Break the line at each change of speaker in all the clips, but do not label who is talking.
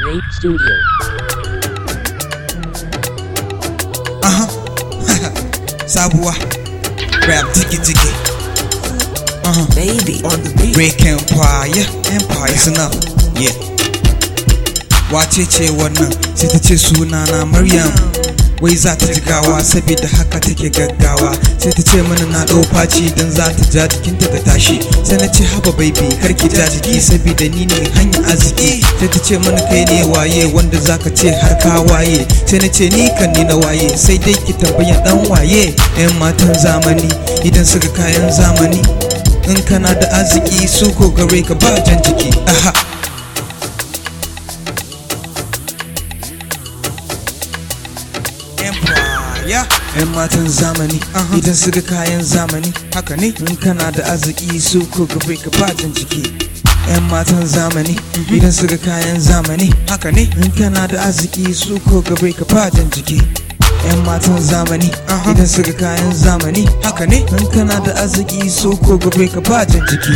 Rape Studio.
Aha. Sabuwa. Rap tiki tiki. Uh-huh.
Baby on the beat.
Break Empire. Empire's enough. Yeah. Wace ce wannan sai ta ce sunana Maryam. Wai za ta jigawa saboda haka take gaggawa sai ta ce mana na ɗau faci don za ta ja jikinta ta tashi sai na ce haba baby kar ki ja jiki saboda ni ne hanyar arziki sai ta ce mana kai ne waye wanda zaka ce har ka waye sai na ce ni kan ni na waye sai dai ki tambaya dan waye yan matan zamani idan suka kayan zamani in kana da arziki su ko gare ka ba jan jiki aha Empire yan matan zamani idan suka kayan zamani haka ne in kana da arziki su ko gare ka ba jan jiki yan matan zamani idan suka kayan zamani haka ne in kana da arziki su ko gare ka ba jan jiki yan matan zamani idan suka kayan zamani haka ne in kana da arziki so ko gobe ka bajin jiki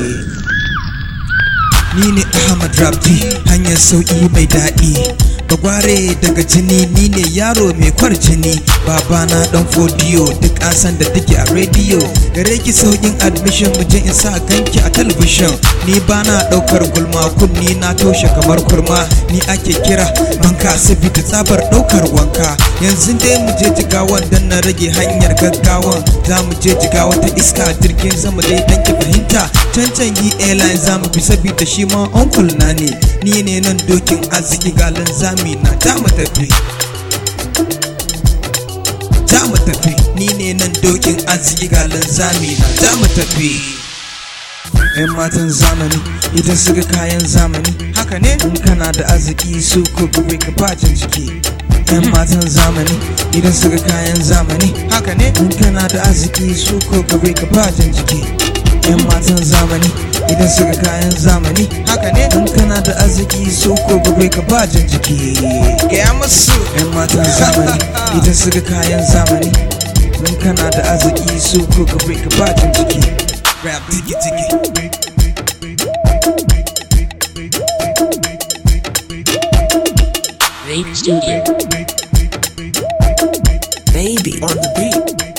ni ne ahmad rabdi hanyar sauki mai daɗi bagware daga jini ni ne yaro mai kwar jini babana dan fodiyo duk an san da take a rediyo gare ki saukin admission mu je in sa ganki a talabishin ni bana daukar gulma kunni na toshe kamar kurma ni ake kira banka sabida tsabar daukar wanka yanzu dai mu je jigawan dan na rage hanyar gaggawan za mu je jigawa ta iska jirgin sama dai dan ki fahimta cancan yi airline za mu bi sabida shi ma uncle na ne ni ne nan dokin arziki galan zami na ta mu tafi ta mu tafi ni ne nan dokin arziki galan zami na ta mu tafi 'yan matan zamani idan suka kayan zamani haka ne in kana da arziki su ko gobe ka bajin jiki 'yan matan zamani idan suka kayan zamani haka ne in kana da arziki su ko gobe ka bajin jiki 'yan matan zamani idan suka kayan zamani haka ne in kana da arziki su ko gobe ka bajin jiki gaya musu 'yan matan zamani idan suka kayan zamani in kana da arziki su ko gobe ka bajin jiki rap tiki tiki
Rape Studio.
Baby on the beat.